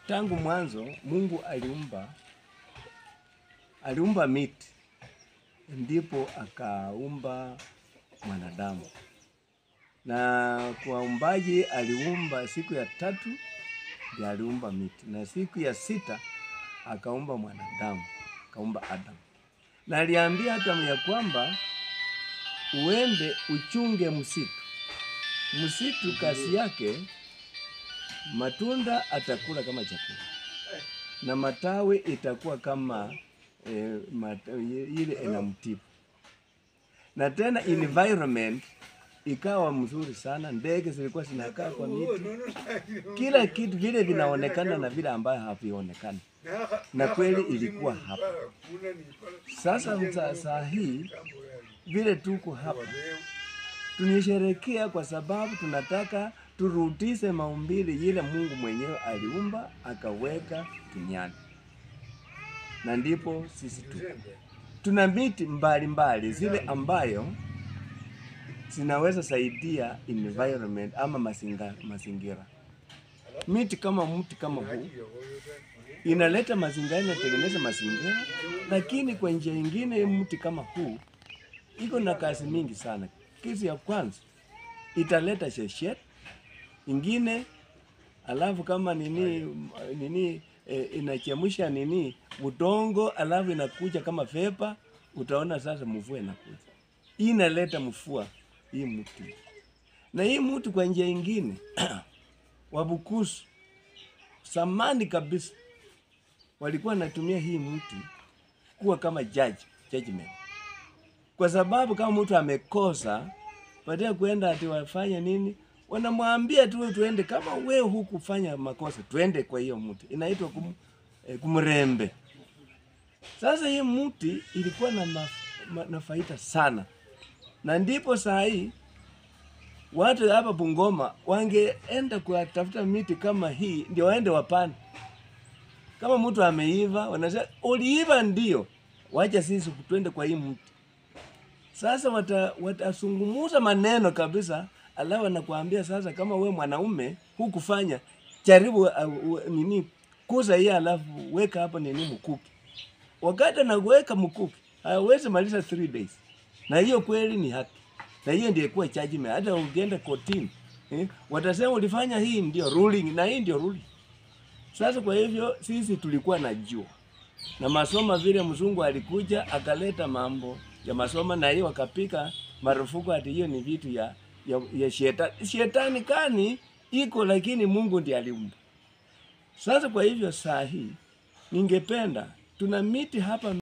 tangu mwanzo Mungu aliumba aliumba miti, ndipo akaumba mwanadamu, na kwa umbaji aliumba siku ya tatu ndio aliumba miti, na siku ya sita akaumba mwanadamu, akaumba Adamu, na aliambia Adamu ya kwamba uende uchunge msitu. Msitu kazi yake matunda atakula kama chakula na matawi itakuwa kama eh, mata, ile inamtibu na tena environment ikawa mzuri sana, ndege zilikuwa zinakaa kwa miti, kila kitu vile vinaonekana na vile ambayo havionekani, na kweli ilikuwa hapa. Sasa saa, saa hii vile tuko hapa tunisherekea kwa sababu tunataka turudishe maumbile ile Mungu mwenyewe aliumba akaweka duniani, na ndipo sisi tuko tuna miti mbalimbali zile ambayo zinaweza saidia environment ama mazinga, mazingira. Miti kama mti kama huu inaleta mazingira, inatengeneza mazingira, lakini kwa njia nyingine mti kama huu iko na kazi mingi sana. Kitu ya kwanza italeta sheshet ingine, alafu kama nini nini e, inachemsha nini udongo, alafu inakuja kama vepa, utaona sasa mvua inakuja. Hii inaleta mvua hii mti, na hii mti kwa njia ingine Wabukusu samani kabisa walikuwa wanatumia hii mti kuwa kama judge, judgment kwa sababu kama mtu amekosa, baada ya kuenda ati wafanye nini, wanamwambia tu tuende, kama we hukufanya makosa, tuende kwa hiyo mti, inaitwa kum, eh, kumrembe. Sasa hii mti ilikuwa na, maf, ma, na faida sana, na ndipo saa hii watu hapa Bungoma wangeenda kutafuta miti kama hii, ndio waende wapande. Kama mtu ameiva, wanasema uliiva, ndio wacha sisi twende kwa hii mti. Sasa watasungumuza wata maneno kabisa, alafu anakuambia sasa, kama we mwanaume hukufanya, jaribu uh, uh, nini kuza hii, alafu weka hapo nini mkuki. Wakati anaweka mkuki hawezi maliza 3 days, na hiyo kweli ni haki, na hiyo ndio kuwa judgment. Hata ukienda kotini eh, watasema ulifanya hii, ndio ruling, na hii ndio ruling. Sasa kwa hivyo sisi tulikuwa na jua na masoma vile mzungu alikuja akaleta mambo ya masoma na hiyo wakapika marufuku ati hiyo ni vitu ya, ya, ya shetani. Shetani kani iko, lakini Mungu ndiye aliumba. Sasa kwa hivyo saa hii ningependa tuna miti hapa